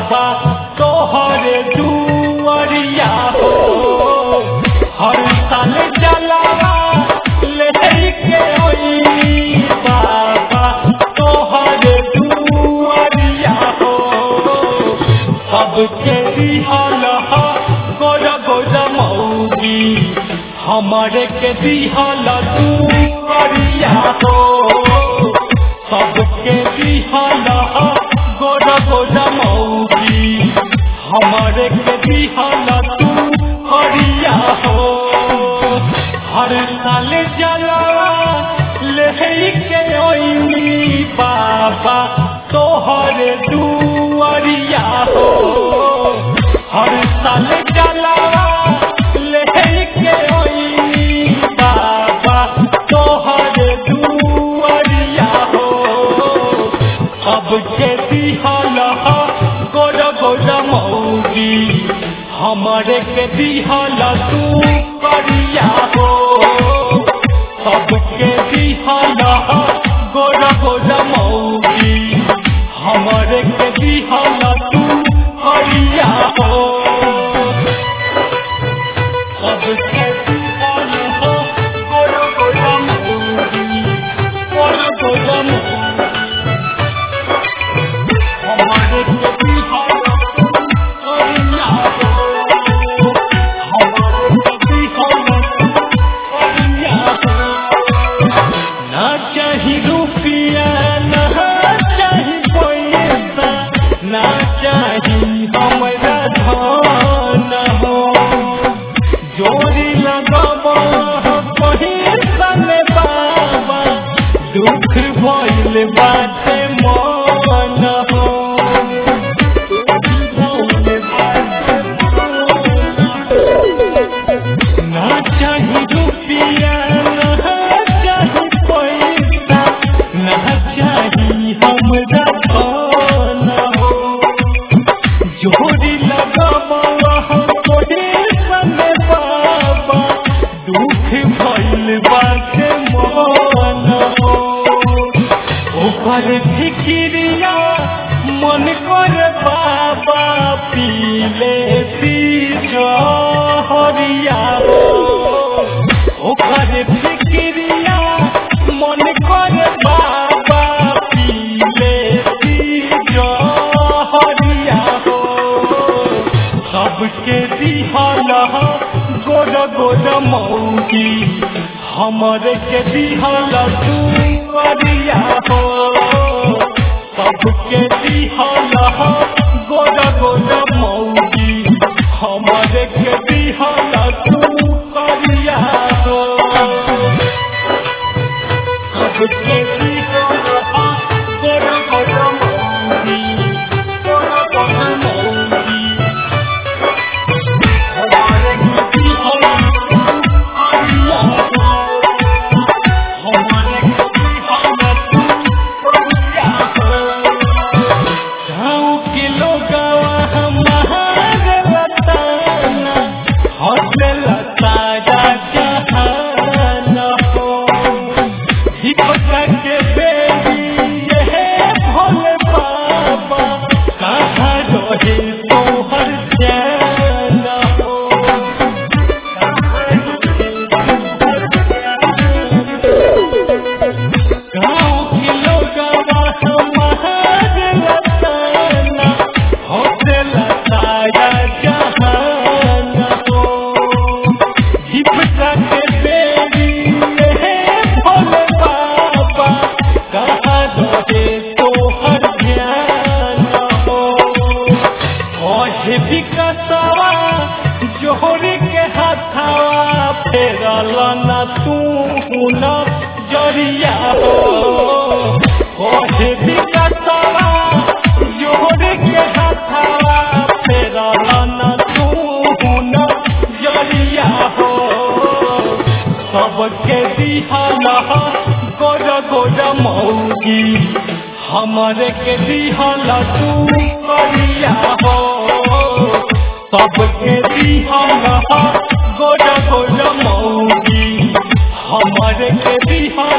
बाबा तोहरे दुआरिया हो हर साल जलावा लेके ओई बाबा तोहरे दुआरिया हो सबके दिहल गोर गोर मौगी हमारे के दिहल दुआरिया हो सबके दिहल गोर गोर मौगी हमारे के दिहल तू हरिया हो हर साल जला लेके ओइनी बाबा तोहरे दुआरिया हो हर साल जला लेके ओइनी बाबा तोहरे दुआरिया हो अब के दिहल गोर गोर मौगी हमारे के दिहल तू करिया हो सबके दिहल गोर गोर मौगी हमारे के दिहल तू करिया हो सबके दिहल गोर गोर मौगी गोर गोर मौगी हमारे के दिहल तू करिया हो हमारे के दिहल तू करिया हो ना चाही रुपया ना चाही पैसा ना चाही हमरा धन हो जोड़ी लगब पैसा में बाबा दुख भइल बाटे मन हो भइल बाटे ना चाही रुपया ना चाही पैसा ना चाही हमरा धन हो जोड़ी लगावा कोडे सने बाबा दुख भइल बाटे मन हो ऊपर फिकिरिया मन कर बाबा पीले पीछो हरिया ओकर फिकिरिया मन कर बाबा पीले पीछो हरिया हो सबके दिहल गोर गोर मौगी हमरे के दिहल तू करिया हो सबके दिहल गोर गोर मौगी हमरे के दिहल तू करिया हो सबके दिहल गोर गोर मौगी गोर गोर मौगी हमारे के दिहल तू करिया हो हमारे के दिहल तू करिया हो गाँव के लोगवा हमारे बताना हौसला ताजा जहान हो हिपका के बेबी ये भोले बाबा कहाँ रहे तोहर चैन हो गाँव के लोगवा हमारे बताना हौसला ताजा जहान हो हिपका के बेबी ये भोले बाबा कहाँ रहे तोहर ध्यान हो ओहे विकसवा जोहरी के हाथवा फेरल न तू न जरिया हो ओहे विकसवा जोहरी के हाथवा फेरल न तू न जरिया हो सबके दिहल गोर गोर मौगी हमरे के दिहल तू करिया हो सबके दिहल गोर गोर मौगी हमरे के दिहल